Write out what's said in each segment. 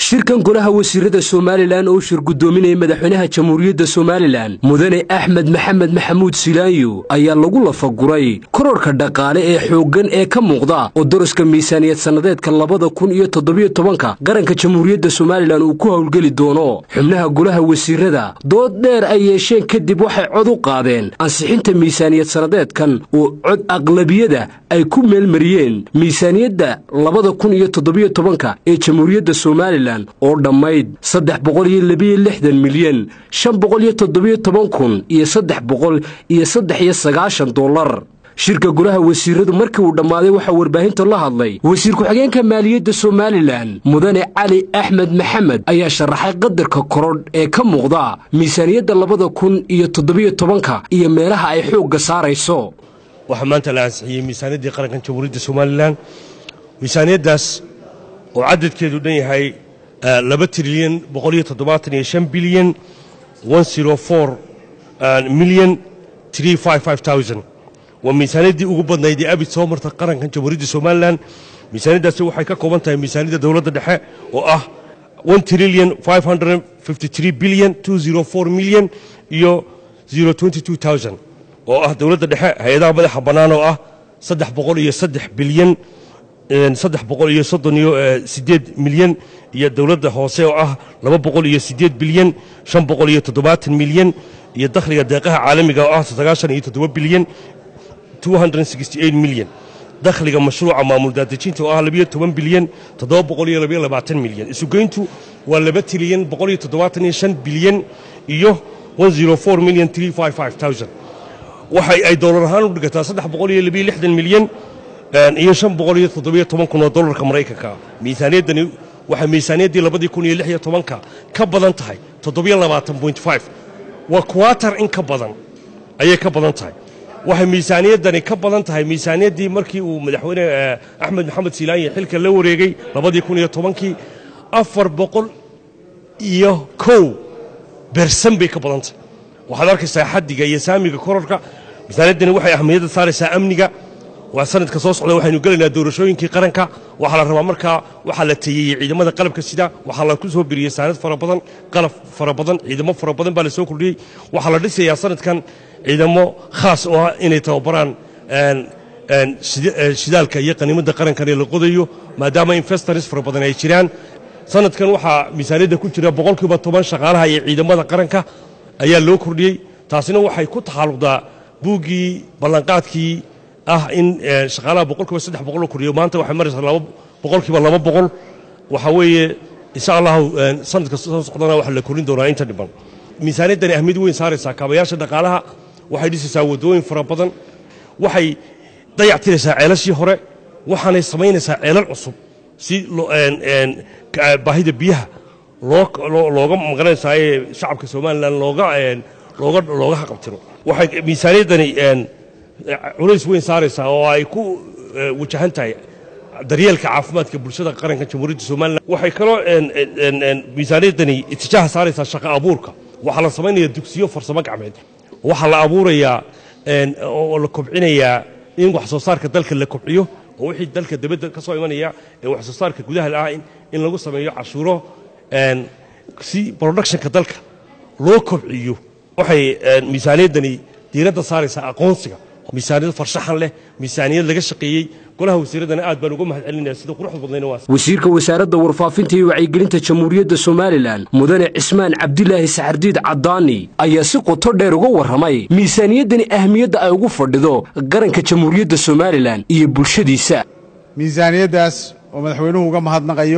shirkan golaha wasiirada somalilan oo shir guddoominaya madaxweynaha jamhuuriyadda somalilan mudane axmed maxamed maxamuud silaanyo ayaa lagu lafaguray kororka dhaqaale ee xooggan ee ka muuqda oo daraska miisaaniyad sannadeedka labada kun iyo toddobiyo tobanka qaranka jamhuuriyadda somalilan uu ku howlgeli doono xubnaha golaha wasiirada dood dheer ay yeesheen kadib waxay cod u qaadeen ansixinta miisaaniyad sannadeedkan oo cod aqlabiyada ay ku meelmariyeen miisaaniyadda labada kun iyo toddobiyo tobanka ee jamhuuriyadda somalilan oo dhammayd saddex boqol iyo labiyo lixdan milyan shan boqol iyo toddobiyo toban kun iyo saddex boqol iyo saddex iyo sagaashan dollar shirka golaha wasiiradu markii uu dhammaaday waxaa warbaahinta la hadlay wasiir ku-xigeenka maaliyadda somalilan mudane cali axmed maxamed ayaa sharaxay qadarka korodh ee ka muuqda miisaaniyadda labada kun iyo toddobiyo tobanka iyo meelaha ay xoogga saarayso waxaa maanta la ansixiyey miisaaniyaddii qarankan jamhuuriyadda somalilan miisaaniyaddaas oo cadadkeedu dhan yahay laba trilyan boqoliyo toddobaatan iyo shan bilyan one zero four milyan three five five thousand waa miisaaniyaddii ugu badnayd ee abid soo marta qarankan jamhuuriyadda somalilan miisaaniyaddaasi waxay ka kooban tahay miisaaniyadda dowladda dhexe oo ah one trillion five hundred fifty three bilyan two zero four milyan iyo zero twenty two thousand oo ah dowladda dhexe hay-adaha madaxa bannaan oo ah saddex boqol iyo saddex bilyan saddex boqol iyo soddon iyo siddeed milyan iyo dowladda hoose oo ah laba boqol iyo siddeed bilyan shan boqol iyo toddobaatan milyan iyo dakhliga deeqaha caalamiga oo ah sagaashan iyo toddoba bilyan two hundred sixty eight milyan dakhliga mashruuca maamul daadejinta oo ah labiyo toban bilyan toddoba boqol iyo labiyo labaatan milyan isugeyntu waa laba trilyan boqol iyo toddobaatan iyo shan bilyan iyo one zero four milyan three five five thousand waxay ay doolar ahaan u dhigataa saddex boqol iyo labiyo lixdan milyan iyo shan boqol iyo toddobiyo toban kun oo dollarka maraykanka miisaaniyaddani waxay miisaaniyaddii labadii kun iyo lix iyo tobanka ka badan tahay toddobiyo labaatan point five waa quatar in ka badan ayay ka badan tahay waxay miisaaniyaddani ka badan tahay miisaaniyaddii markii uu madaxweyne axmed maxamed silaanye xilka la wareegay labadii kun iyo tobankii afar boqol iyo kow bersan bay ka badan tahay waxaad arkaysaa xaddiga iyo saamiga kororka miisaaniyaddani waxay ahmiyadda saaraysaa amniga waa sanadka soo socda waxaynu gelaynaa doorashooyinkii qaranka waxaa la rabaa markaa waxaa la teeyeyey ciidamada qalabka sida waxaa la ku soo biriyey saanad fara badan qalab fara badan ciidamo fara badan baa la soo kordhiyey waxaa la dhisayaa sanadkan ciidamo khaas oo ah inay tababaraan shidaalka iyo qaniimadda qarankan ee la qodayo maadaama investors fara badan ay jiraan sanadkan waxaa miisaaniyadda ku jira boqolkiiba toban shaqaalaha iyo ciidamada qaranka ayaa loo kordhiyey taasina waxay ku taxalluqdaa buuggii ballanqaadkii ah in shaqaalaha boqolkiiba saddex boqol loo kordhiyo maanta waxay maraysaa laba boqolkiiba laba boqol waxaa weeye insha allahu sanadka soo socdana waxaa la korin doonaa inta dhiban miisaaniyaddani ahmiyad weyn saaraysaa kaabayaasha dhaqaalaha waxay dhisaysaa waddooyin fara badan waxay dayactiraysaa ceelashii hore waxaanay samaynaysaa ceelal cusub si baahida biyaha looga magaranaysaa ee shacabka somalilan looga looga haqabtiro waxay miisaaniyaddani culays weyn saaraysaa oo ay ku wajahan tahay daryeelka caafimaadka bulshada qaranka jamhuuriyadda somalilan waxay kaloo miisaaniyaddani itijaaha saaraysaa shaqo abuurka waxaa la samaynaya dugsiyo farsamo gacmeed waxaa la abuurayaa oo la kobcinayaa in wax soo saarka dalka la kobciyo oo wixii dalka dibadda ka soo imanaya ee wax soo saarka gudaha ah in lagu sameeyo cashuuro si productionka dalka loo kobciyo waxay miisaaniyaddani diiradda saaraysaa aqoonsiga miisaaniyad farshaxan leh miisaaniyad laga shaqeeyey golaha wasiiradana aad baan uga mahad celinaya sida quruxda badnayna waa wasiirka wasaaradda warfaafinta iyo wacyigelinta jamhuuriyadda somalilan mudane cismaan cabdilaahi saxardiid caddaani ayaa si qoto dheer uga warramay miisaaniyaddani ahmiyadda ay ugu fadhido qaranka jamhuuriyadda somalilan iyo bulshadiisa miisaaniyaddaas oo madaxweynuhu uga mahadnaqayo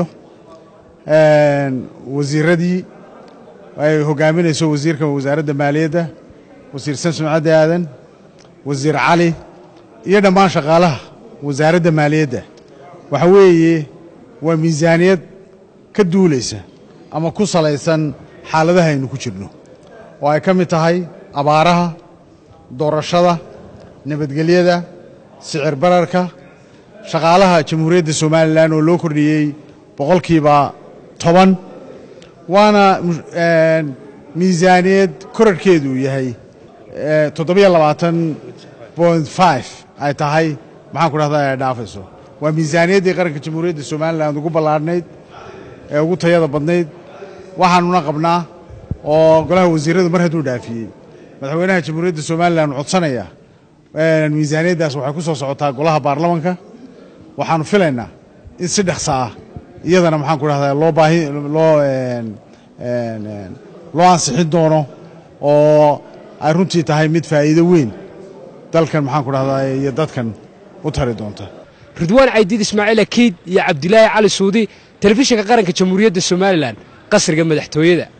wasiiradii ay hogaaminayso wasiirka wasaaradda maaliyadda wasiir samsom caddi aadan wasiir cali iyo dhammaan shaqaalaha wasaaradda maaliyadda waxa weeye waa miisaaniyad ka duulaysa ama ku salaysan xaaladaha aynu ku jirno oo ay ka mid tahay abaaraha doorashada nabadgelyada sicir bararka shaqaalaha jamhuuriyadda somalilan oo loo kordhiyey boqolkiiba toban waana miisaaniyad korarhkeedu yahay toddobiyo labaatan point five ay tahay maxaan ku dhahdaa ay dhaafayso waa miisaaniyaddii qaranka jamhuuriyadda somalilan ugu ballaadhnayd ee ugu tayada badnayd waxaanuna qabnaa oo golaha wasiirradu mar hadduu dhaafiyey madaxweynaha jamhuuriyadda somalilan codsanaya miisaaniyaddaas waxay ku soo socotaa golaha baarlamanka waxaannu filaynaa in si dhaqsa ah iyadana maxaan ku dhahdaa loo baahi loo loo ansixin doono oo ay runtii tahay mid faa'iido weyn dalkan maxaan ku dhahdaa iyo dadkan u tari doonta ridwaan caydiid ismaaciil akiid iyo cabdilaahi cali suudi telefishinka qaranka jamhuuriyadda somalilan qasriga madaxtooyada